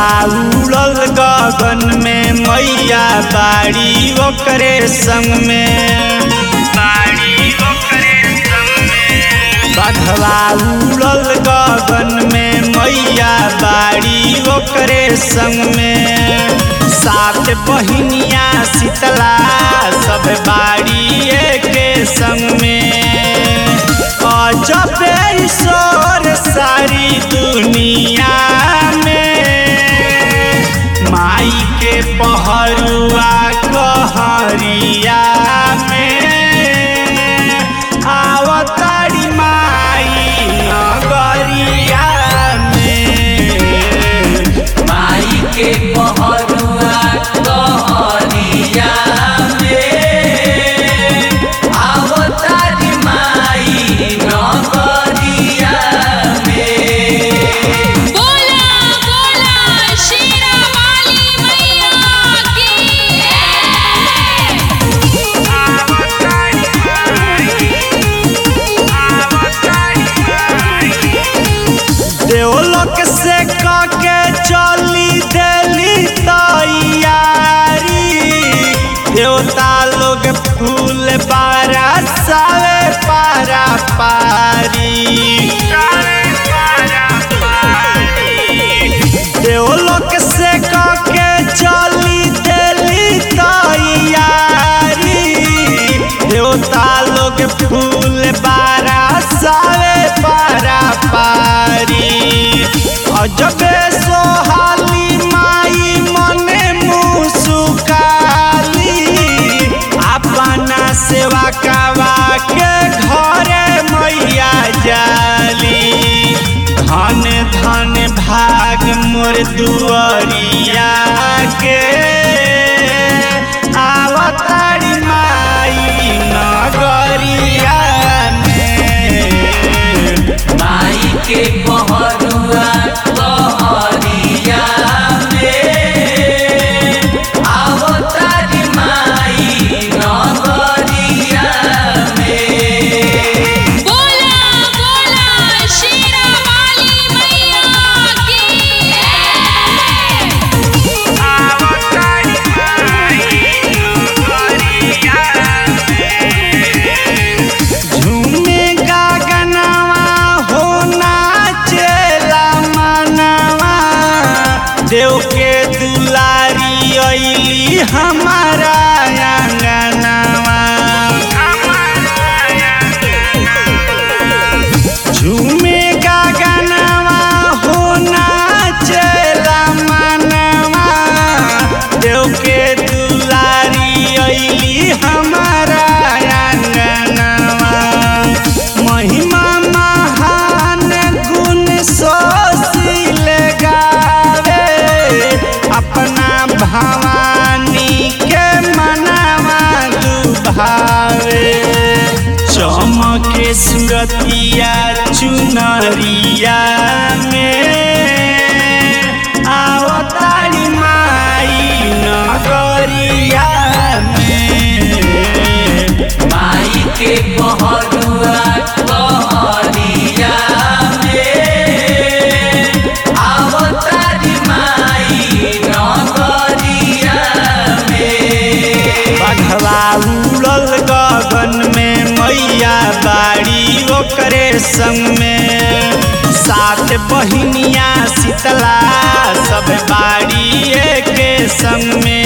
बघवा उड़ल गगन में मैया बाड़ी ओकरे संग में बाड़ी ओकरे संग में बघवा उड़ल गगन में मैया बाड़ी ओकरे संग में सात बहिनिया शीतला सब बाड़ी के संग में अजब ईश्वर सारी दुनिया में माई के पहरुआ कहरिया में आवतारी माई नगरिया में माई के पहरुआ कहरिया में आवतारी माई नगरिया में बोला बोला शेरा वाली मैया की देवलोक से काके चली देली तैयारी देवता लोग फूल बारा सावे पारा पारी देवलोक से काके चली देली तैयारी देवता लोग फूल बारा सावे पारा पारी अजबे सोहाली माई मने मुसुकाली अपना सेवा कावा के घरे मैया जाली धन धन भाग मोर दुआरिया के आवतारी माई नगरिया में माई के पहरुआ कहरिया में आवतारी माई नगरिया में बोला बोला शेरा वाली मैया की झूमे गगनवा हो नाचेला मनवा देव के दुलारी अइली हमारा आंगनवा झूमे गगनवा हो नाचेला मनवा देव के दुलारी अइली हमारा आंगनवा महिमा महान गुण सोशील गावे अपना भवानी के मनवा दुभावे चमके सुरतिया चुनरिया में आवतारी माई नगरिया में माई के पहरुआ कहरिया में आवतारी माई नगरिया में बघवा उड़ल गगन में मैया बाड़ी ओकरे संग में सात बहिनिया शीतला सब बाड़ी के संग में